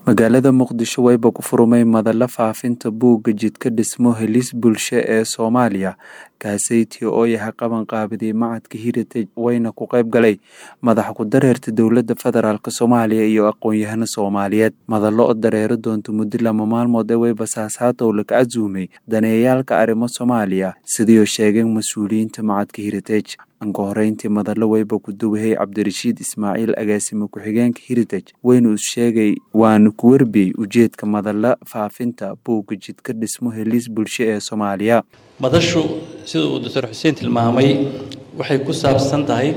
magaalada muqdisho wayba ku furmay madala faafinta buugga jidka dhismo helis bulsho ee soomaaliya kaaseytii oo yahay qaban qaabiday macadka heritage wayna ku qayb galay madaxa ku dareerta dowladda federaalk soomaaliya iyo aqoon-yahano soomaaliyeed madalo oo dareero doonta muddo lama maalmood ee wayba saasaatow laga casuumay daneeyaalka arrimo soomaaliya sidiioo sheegeen mas-uuliyiinta macadka heritage anka horeyntii madalo wayba ku duwahay cabdirashiid ismaaciil agaasime ku-xigeenka heritage waynu is sheegay waana ku warbiyey ujeedka madala faafinta buugga jidka dhismo helis bulsho ee soomaaliya madashu sida uu doctor xuseen tilmaamay waxay ku saabsan tahay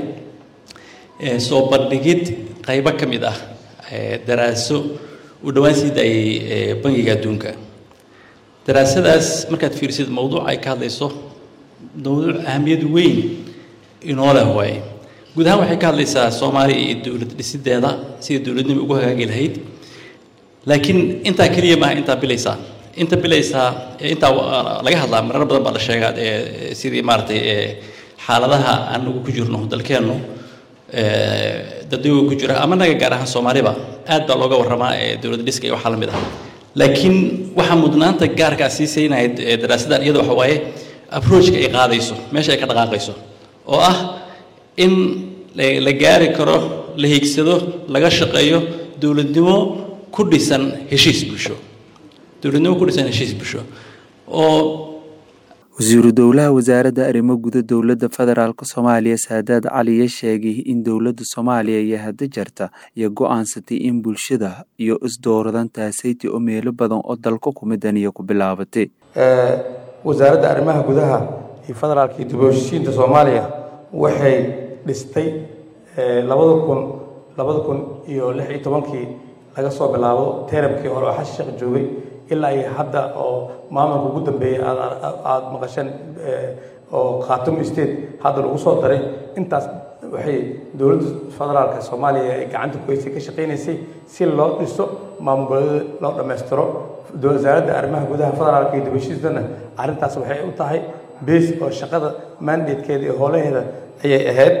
soo bandhigid qaybo ka mid ah daraaso uu dhowaan sii daayay bangiga adduunka daraasadaas markaad fiirisid mowduuca ay ka hadlayso mowduuc ahamiyad weyn inoo leh waaye guud ahaan waxay ka hadlaysaa soomaaliya iyo dowlad dhisideeda sidai dowladnima ugu hagaagi lahayd laakiin intaa keliya maaha intaa bilaysaa inta bilaysaa intaa laga hadlaa marar badan baa la sheegaa sidii maaratay xaaladaha anagu ku jirno dalkeennu dadweyga ku jira ama naga gaar ahaan soomaaliba aad baa looga warramaa dowlad dhiska iyo waxaa la mid ah laakiin waxaa mudnaanta gaarkaa sii saynayd daraasadan iyada waxa waaye approachka ay qaadayso meesha ay ka dhaqaaqayso oo ah in la gaari karo la hiigsado laga shaqeeyo dowladnimo ku dhisan heshiis bulsho dowladnimo ku dhisan heshiis bulsho oo wasiiru dowlaha wasaaradda arrimo guda dowladda federaalk soomaaliya saadaad caliya sheegay in dowladda soomaaliya iyo hadda jarta iyo go-aansatay in bulshada iyo isdooradan taasayti oo meelo badan oo dalka kumidan iyo ku bilaabatay wasaaradda arrimaha gudaha iyo federaalka iyo dib u heshiisiinta soomaaliya waxay dhistay labada kun labada kun iyo lix iyo tobankii laga soo bilaabo teramkii hore oo xasan sheekh joogay ilaa iyo hadda oo maamulka ugu dambeeyey aada maqasheen oo khatum state hadda lagu soo daray intaas waxay dowladda federaalka soomaaliya ay gacanta ku haysay ka shaqaynaysay si loo dhiso maamul goboleeda loo dhammaystiro wasaaradda arrimaha gudaha federaalka iyo dibashiisana arrintaas waxay u tahay base oo shaqada mandatekeeda iyo hoolaheeda ayay ahayd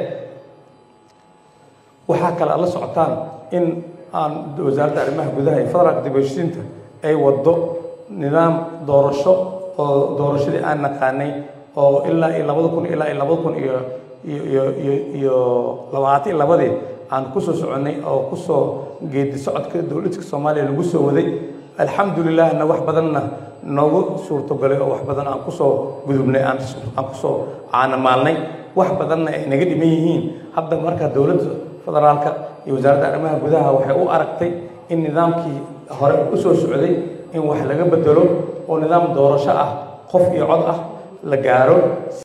waxaa kale aad la socotaan in aan wasaaradda arrimaha gudaha iyo federaalka dibashiisiinta ay waddo nidaam doorasho oo doorashadii aan naqaanay oo ilaa iyo labada kun ilaa iyo labada kun iyo iyo iyo iyo iyo labaatan iyo labadii aan kusoo soconnay oo kusoo geedi socodka dowladka soomaaliya lagu soo waday alxamdulilahna wax badanna noogu suurtogalay oo wax badan aan kusoo gudubnay aan aan kusoo caanamaalnay wax badanna ay naga dhiman yihiin hadda marka dowladda federaalka iyo wasaaradda arrimaha gudaha waxay u aragtay in nidaamkii hore usoo socday in wax laga bedelo oo nidaam doorasho ah qof iyo cod ah la gaaro